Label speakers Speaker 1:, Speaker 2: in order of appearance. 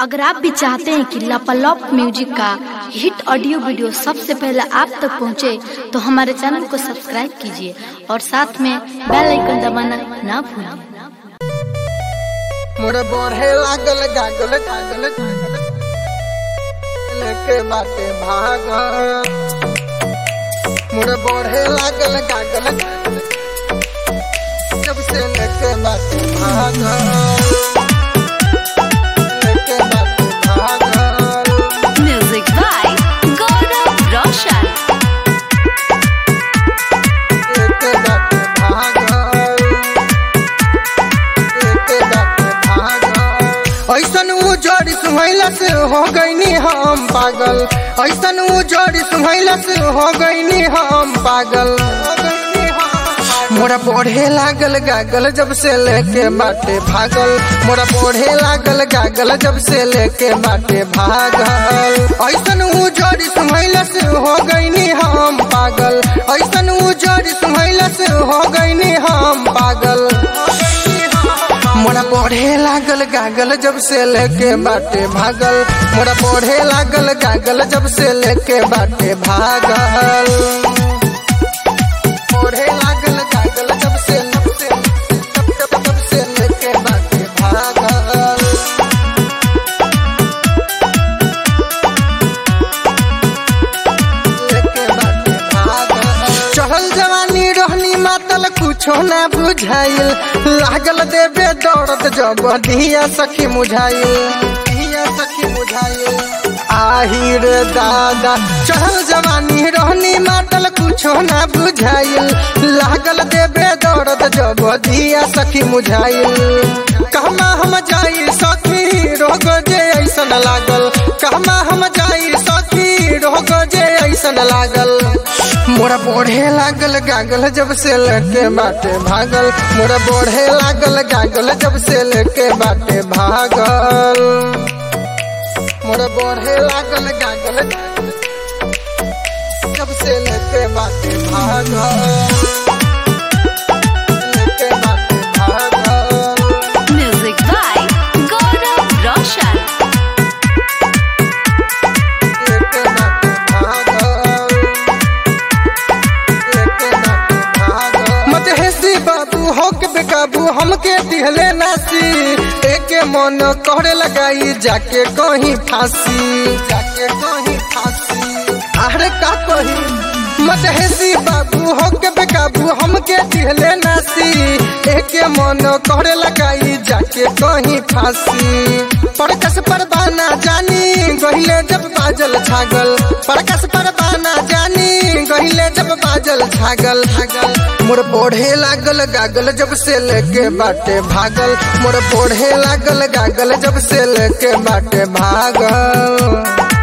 Speaker 1: अगर आप भी चाहते हैं कि लापालॉप म्यूजिक का हिट ऑडियो वीडियो सबसे पहले आप तक पहुंचे, तो हमारे चैनल को सब्सक्राइब कीजिए और साथ में बेल आइकन दबाना ना भूलें
Speaker 2: मोर बढ़े लागल गागल गागल लेके बाटे भाग मोर बढ़े लागल गागल जब से लेके बाटे भाग लेके बाटे भाग
Speaker 1: म्यूजिक बाय गौरव रोशन
Speaker 2: लेके बाटे भाग लेके बाटे भाग ऐसन उ जोड़ी सुहैला से हो गईनी हम पागल ऐसन उ जोड़ी सुहैला से हो गईनी हम पागल मोरा पढ़े लागल गागल जब से लेके बाटे भागल मोरा पढ़े लागल गागल जब से लेके बाटे भागल ऐसन उ जोड़ी सुहैला से हो गईनी हम पागल ऐसन उ जोड़ी सुहैला से हो गईनी हम पागल मोरा पढ़े लागल गागल जब से लेके बाटे भागल मोरा पढ़े लागल गागल जब से लेके बाटे भागल पढ़े लागल गागल जब से जब से जब जब जब से लेके बाटे भागल लेके बाटे भागल चढ़ल जवानी रहनी मातल कुछो ना बुझाइल लागल देवे दौड़त जब धिया सखी मुझाइल धिया सखी मुझाइल आही रे दादा चढ़ल जवानी रहनी मातल कुछो ना बुझाइल लागल देवे दौड़त जब धिया सखी मुझाइल कहमा हम जाई सखी रोग जे ऐसन लागल कहमा हम जाई सखी रोग जे ऐसन लागल मोरा बढ़े लागल गागल जब से लेके बाटे भागल मोरा बढ़े लागल गागल जब से लेके बाटे भागल मोरा बढ़े लागल गागल जब से लेके बाटे भागल लेके बाटे भागल
Speaker 1: म्यूजिक बाय गौरव रोशन
Speaker 2: लेके बाटे भागल लेके बाटे भागल मत हेसी बाबू हो के बेकाबू हमके दिहले नासी एके मन कहरे लगाई जाके कहीं फांसी जाके कहीं फांसी अरे का कही मत हेसी बाबू हो के बेकाबू हमके दिहले नासी एके मन कहरे लगाई जाके कहीं फांसी परकस परबाना जानी गहिले जब बाजल छागल परकस परबाना जानी गहिले जब बाजल छागल छागल मोर पढ़े लागल गागल जब से लेके बाटे भागल मोर पढ़े लागल गागल जब से लेके बाटे भागल